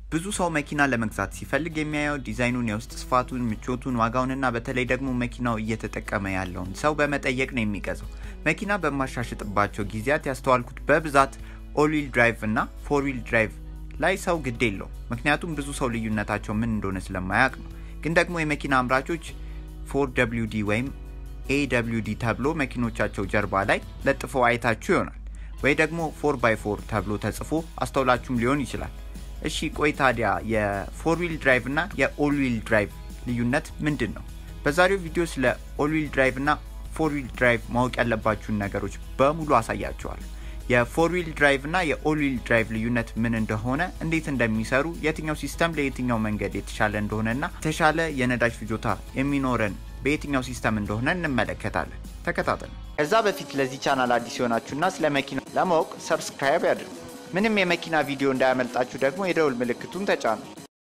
ብዙ ሰው መኪና ለመግዛት ሲፈልግ የሚያየው ዲዛይኑን፣ የውስጥ ስፋቱን፣ ምቾቱን፣ ዋጋውንና በተለይ ደግሞ መኪናው እየተጠቀመ ያለውን ሰው በመጠየቅ ነው የሚገዛው። መኪና በማሻሽጥባቸው ጊዜያት ያስተዋልኩት በብዛት ኦልዊል ድራይቭ እና ፎርዊል ድራይቭ ላይ ሰው ግድ የለው። ምክንያቱም ብዙ ሰው ልዩነታቸው ምን እንደሆነ ስለማያውቅ ነው። ግን ደግሞ የመኪና አምራቾች ፎር ደብሊው ዲ ወይም ኤደብሊው ዲ ተብሎ መኪኖቻቸው ጀርባ ላይ ለጥፈው አይታችሁ ይሆናል። ወይ ደግሞ ፎር ባይ ፎር ተብሎ ተጽፎ አስተውላችሁም ሊሆን ይችላል። እሺ ቆይ ታዲያ የፎርዊል ድራይቭ እና የኦልዊል ድራይቭ ልዩነት ምንድን ነው? በዛሬው ቪዲዮ ስለ ኦልዊል ድራይቭ እና ፎርዊል ድራይቭ ማወቅ ያለባችሁን ነገሮች በሙሉ አሳያችኋል። የፎርዊል ድራይቭ እና የኦልዊል ድራይቭ ልዩነት ምን እንደሆነ፣ እንዴት እንደሚሰሩ፣ የትኛው ሲስተም ለየትኛው መንገድ የተሻለ እንደሆነና የተሻለ የነዳጅ ፍጆታ የሚኖረን በየትኛው ሲስተም እንደሆነ እንመለከታለን። ተከታተሉ። ከዛ በፊት ለዚህ ቻናል አዲስ የሆናችሁና ስለ መኪና ለማወቅ ሰብስክራይብ ያድርጉ። ምንም የመኪና ቪዲዮ እንዳያመልጣችሁ ደግሞ የደውል ምልክቱን ተጫኑ።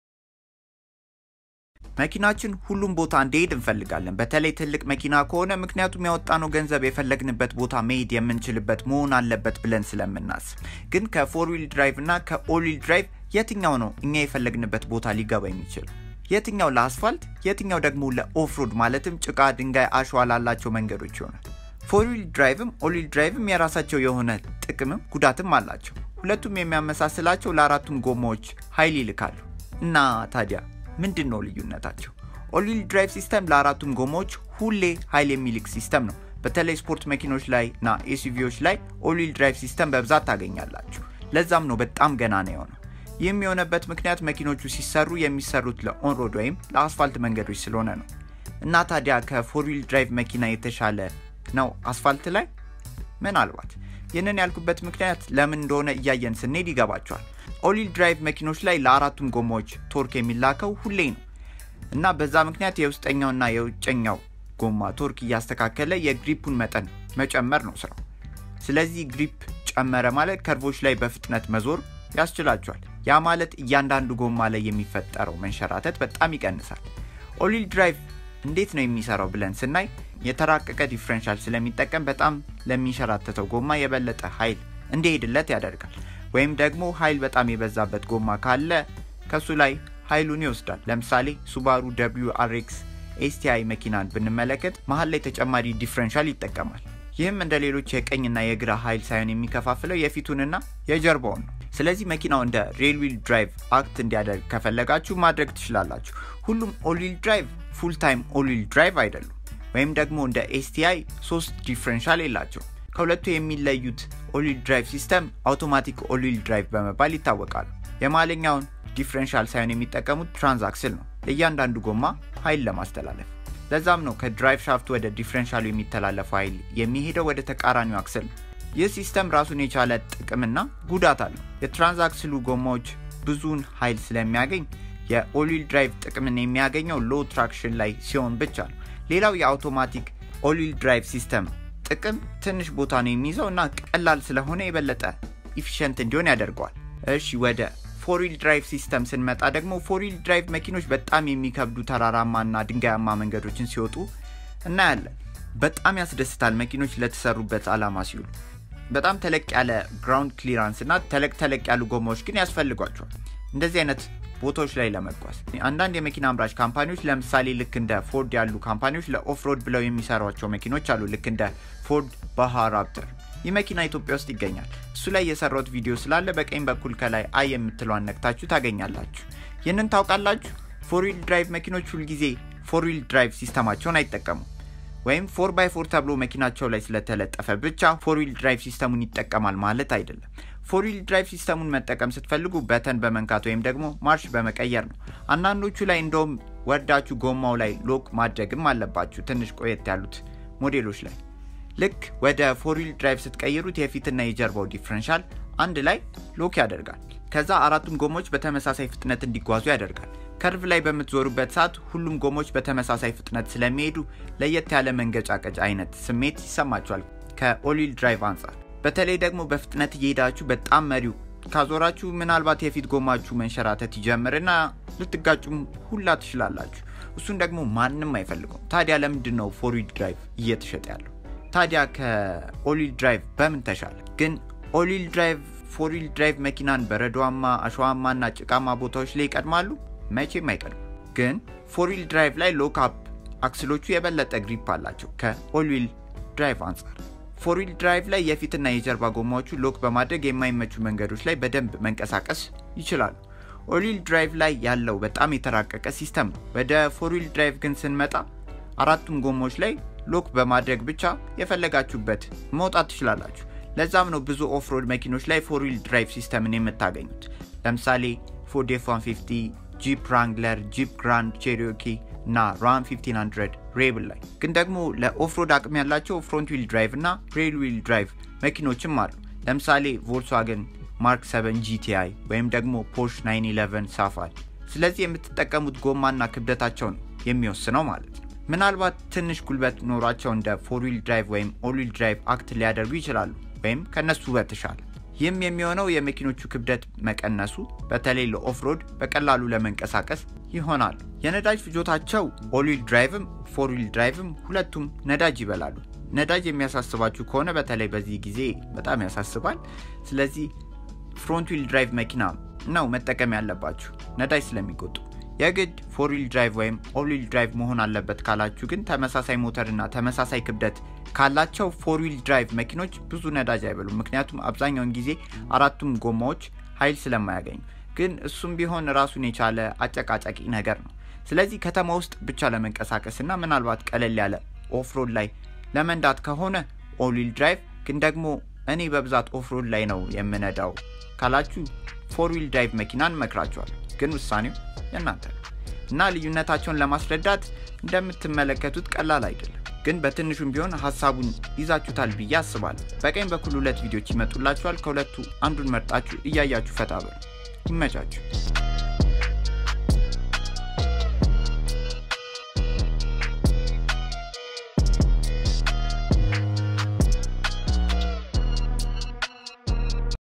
መኪናችን ሁሉም ቦታ እንዲሄድ እንፈልጋለን። በተለይ ትልቅ መኪና ከሆነ ምክንያቱም ያወጣነው ገንዘብ የፈለግንበት ቦታ መሄድ የምንችልበት መሆን አለበት ብለን ስለምናስብ። ግን ከፎርዊል ድራይቭ እና ከኦልዊል ድራይቭ የትኛው ነው እኛ የፈለግንበት ቦታ ሊገባ የሚችል? የትኛው ለአስፋልት፣ የትኛው ደግሞ ለኦፍሮድ ማለትም ጭቃ፣ ድንጋይ፣ አሸዋ ላላቸው መንገዶች ይሆናል? ፎርዊል ድራይቭም ኦልዊል ድራይቭም የራሳቸው የሆነ ጥቅምም ጉዳትም አላቸው። ሁለቱም የሚያመሳስላቸው ለአራቱም ጎማዎች ኃይል ይልካሉ። እና ታዲያ ምንድን ነው ልዩነታቸው? ኦልዊል ድራይቭ ሲስተም ለአራቱም ጎማዎች ሁሌ ኃይል የሚልክ ሲስተም ነው። በተለይ ስፖርት መኪኖች ላይ እና ኤስዩቪዎች ላይ ኦልዊል ድራይቭ ሲስተም በብዛት ታገኛላችሁ። ለዛም ነው በጣም ገናና የሆነው። ይህም የሆነበት ምክንያት መኪኖቹ ሲሰሩ የሚሰሩት ለኦንሮድ ወይም ለአስፋልት መንገዶች ስለሆነ ነው። እና ታዲያ ከፎርዊል ድራይቭ መኪና የተሻለ ነው አስፋልት ላይ? ምናልባት ይህንን ያልኩበት ምክንያት ለምን እንደሆነ እያየን ስንሄድ ይገባቸዋል። ኦልዊል ድራይቭ መኪኖች ላይ ለአራቱም ጎማዎች ቶርክ የሚላከው ሁሌ ነው እና በዛ ምክንያት የውስጠኛውና የውጨኛው ጎማ ቶርክ እያስተካከለ የግሪፑን መጠን መጨመር ነው ስራው። ስለዚህ ግሪፕ ጨመረ ማለት ከርቮች ላይ በፍጥነት መዞር ያስችላቸዋል። ያ ማለት እያንዳንዱ ጎማ ላይ የሚፈጠረው መንሸራተት በጣም ይቀንሳል። ኦልዊል ድራይቭ እንዴት ነው የሚሰራው ብለን ስናይ የተራቀቀ ዲፍረንሻል ስለሚጠቀም በጣም ለሚንሸራተተው ጎማ የበለጠ ኃይል እንዲሄድለት ያደርጋል። ወይም ደግሞ ኃይል በጣም የበዛበት ጎማ ካለ ከሱ ላይ ኃይሉን ይወስዳል። ለምሳሌ ሱባሩ ደብሊው አርኤክስ ኤስቲአይ መኪናን ብንመለከት መሀል ላይ ተጨማሪ ዲፍረንሻል ይጠቀማል። ይህም እንደ ሌሎች የቀኝና የግራ ኃይል ሳይሆን የሚከፋፍለው የፊቱንና የጀርባውን ነው። ስለዚህ መኪናው እንደ ሬልዊል ድራይቭ አክት እንዲያደርግ ከፈለጋችሁ ማድረግ ትችላላችሁ። ሁሉም ኦልዊል ድራይቭ ፉል ታይም ኦልዊል ድራይቭ አይደሉም። ወይም ደግሞ እንደ ኤስቲአይ ሶስት ዲፍረንሻል የላቸው። ከሁለቱ የሚለዩት ኦልዊል ድራይቭ ሲስተም አውቶማቲክ ኦልዊል ድራይቭ በመባል ይታወቃሉ። የማለኛውን ዲፍረንሻል ሳይሆን የሚጠቀሙት ትራንዛክስል ነው ለእያንዳንዱ ጎማ ኃይል ለማስተላለፍ። ለዛም ነው ከድራይቭ ሻፍት ወደ ዲፍረንሻሉ የሚተላለፈው ኃይል የሚሄደው ወደ ተቃራኒው አክስል ነው። ይህ ሲስተም ራሱን የቻለ ጥቅምና ጉዳት አለው። የትራንዛክስሉ ጎማዎች ብዙውን ኃይል ስለሚያገኝ የኦልዊል ድራይቭ ጥቅምን የሚያገኘው ሎ ትራክሽን ላይ ሲሆን ብቻ ነው። ሌላው የአውቶማቲክ ኦልዊል ድራይቭ ሲስተም ጥቅም ትንሽ ቦታ ነው የሚይዘው እና ቀላል ስለሆነ የበለጠ ኢፊሽንት እንዲሆን ያደርገዋል። እሺ ወደ ፎርዊል ድራይቭ ሲስተም ስንመጣ ደግሞ ፎርዊል ድራይቭ መኪኖች በጣም የሚከብዱ ተራራማና ድንጋያማ መንገዶችን ሲወጡ እናያለን። በጣም ያስደስታል መኪኖች ለተሰሩበት ዓላማ ሲውሉ። በጣም ተለቅ ያለ ግራውንድ ክሊራንስ እና ተለቅ ተለቅ ያሉ ጎማዎች ግን ያስፈልጓቸዋል እንደዚህ አይነት ቦታዎች ላይ ለመጓዝ። አንዳንድ የመኪና አምራች ካምፓኒዎች ለምሳሌ ልክ እንደ ፎርድ ያሉ ካምፓኒዎች ለኦፍሮድ ብለው የሚሰሯቸው መኪኖች አሉ። ልክ እንደ ፎርድ ባሃ ራፕተር። ይህ መኪና ኢትዮጵያ ውስጥ ይገኛል። እሱ ላይ የሰራሁት ቪዲዮ ስላለ በቀኝ በኩል ከላይ አይ የምትለዋን ነክታችሁ ታገኛላችሁ። ይህንን ታውቃላችሁ። ፎርዊል ድራይቭ መኪኖች ሁልጊዜ ፎርዊል ድራይቭ ሲስተማቸውን አይጠቀሙም። ወይም ፎር ባይ ፎር ተብሎ መኪናቸው ላይ ስለተለጠፈ ብቻ ፎርዊል ድራይቭ ሲስተሙን ይጠቀማል ማለት አይደለም። ፎርዊል ድራይቭ ሲስተሙን መጠቀም ስትፈልጉ በተን በመንካት ወይም ደግሞ ማርሽ በመቀየር ነው። አንዳንዶቹ ላይ እንደውም ወርዳችሁ ጎማው ላይ ሎክ ማድረግም አለባችሁ። ትንሽ ቆየት ያሉት ሞዴሎች ላይ ልክ ወደ ፎርዊል ድራይቭ ስትቀይሩት የፊትና የጀርባው ዲፍረንሻል አንድ ላይ ሎክ ያደርጋል። ከዛ አራቱም ጎሞች በተመሳሳይ ፍጥነት እንዲጓዙ ያደርጋል። ከርቭ ላይ በምትዞሩበት ሰዓት ሁሉም ጎሞች በተመሳሳይ ፍጥነት ስለሚሄዱ ለየት ያለ መንገጫቀጭ አይነት ስሜት ይሰማቸዋል ከኦልዊል ድራይቭ አንጻር። በተለይ ደግሞ በፍጥነት እየሄዳችሁ በጣም መሪው ካዞራችሁ ምናልባት የፊት ጎማችሁ መንሸራተት ይጀምርና ልትጋጩም ሁላ ትችላላችሁ። እሱን ደግሞ ማንም አይፈልገውም። ታዲያ ለምንድን ነው ፎርዊል ድራይቭ እየተሸጠ ያለው? ታዲያ ከኦልዊል ድራይቭ በምን ተሻለ? ግን ኦልዊል ድራይቭ ፎር ዊል ድራይቭ መኪናን በረዷማ አሸዋማና ጭቃማ ቦታዎች ላይ ይቀድማሉ? መቼም አይቀድም። ግን ፎር ዊል ድራይቭ ላይ ሎክ አፕ አክስሎቹ የበለጠ ግሪፕ አላቸው ከኦል ዊል ድራይቭ አንጻር። ፎር ዊል ድራይቭ ላይ የፊትና የጀርባ ጎማዎቹ ሎክ በማድረግ የማይመቹ መንገዶች ላይ በደንብ መንቀሳቀስ ይችላሉ። ኦል ዊል ድራይቭ ላይ ያለው በጣም የተራቀቀ ሲስተም ነው። ወደ ፎር ዊል ድራይቭ ግን ስንመጣ አራቱም ጎማዎች ላይ ሎክ በማድረግ ብቻ የፈለጋችሁበት መውጣት ትችላላችሁ። ለዛም ነው ብዙ ኦፍሮድ መኪኖች ላይ ፎር ዊል ድራይቭ ሲስተምን የምታገኙት። ለምሳሌ ፎርድ ኤፍ 150፣ ጂፕ ራንግለር፣ ጂፕ ግራንድ ቼሪዮኪ እና ራም 1500 ሬብል ላይ ግን ደግሞ ለኦፍሮድ አቅም ያላቸው ፍሮንት ዊል ድራይቭ እና ሬል ዊል ድራይቭ መኪኖችም አሉ። ለምሳሌ ቮልክስዋገን ማርክ 7 ጂቲአይ ወይም ደግሞ ፖርሽ 911 ሳፋሪ። ስለዚህ የምትጠቀሙት ጎማና ክብደታቸው ነው የሚወስነው ማለት ነው። ምናልባት ትንሽ ጉልበት ኖሯቸው እንደ ፎር ዊል ድራይቭ ወይም ኦል ዊል ድራይቭ አክት ሊያደርጉ ይችላሉ ወይም ከነሱ በተሻለ። ይህም የሚሆነው የመኪኖቹ ክብደት መቀነሱ በተለይ ለኦፍሮድ በቀላሉ ለመንቀሳቀስ ይሆናሉ። የነዳጅ ፍጆታቸው ኦል ዊል ድራይቭም ፎር ዊል ድራይቭም ሁለቱም ነዳጅ ይበላሉ። ነዳጅ የሚያሳስባችሁ ከሆነ በተለይ በዚህ ጊዜ በጣም ያሳስባል። ስለዚህ ፍሮንት ዊል ድራይቭ መኪና ነው መጠቀም ያለባችሁ ነዳጅ ስለሚቆጡ። የግድ ፎር ዊል ድራይቭ ወይም ኦል ዊል ድራይቭ መሆን አለበት ካላችሁ ግን ተመሳሳይ ሞተርና ተመሳሳይ ክብደት ካላቸው ፎር ዊል ድራይቭ መኪኖች ብዙ ነዳጅ አይበሉም። ምክንያቱም አብዛኛውን ጊዜ አራቱም ጎማዎች ኃይል ስለማያገኙ። ግን እሱም ቢሆን ራሱን የቻለ አጨቃጫቂ ነገር ነው። ስለዚህ ከተማ ውስጥ ብቻ ለመንቀሳቀስ እና ምናልባት ቀለል ያለ ኦፍሮድ ላይ ለመንዳት ከሆነ ኦል ዊል ድራይቭ ግን ደግሞ እኔ በብዛት ኦፍሮድ ላይ ነው የምነዳው ካላችሁ ፎር ዊል ድራይቭ መኪናን መክራችኋል። ግን ውሳኔው የእናንተ ነው እና ልዩነታቸውን ለማስረዳት እንደምትመለከቱት ቀላል አይደለም። ግን በትንሹም ቢሆን ሀሳቡን ይዛችሁታል ብዬ አስባለሁ። በቀኝ በኩል ሁለት ቪዲዮች ይመጡላችኋል። ከሁለቱ አንዱን መርጣችሁ እያያችሁ ፈታ በሉ። ይመቻችሁ።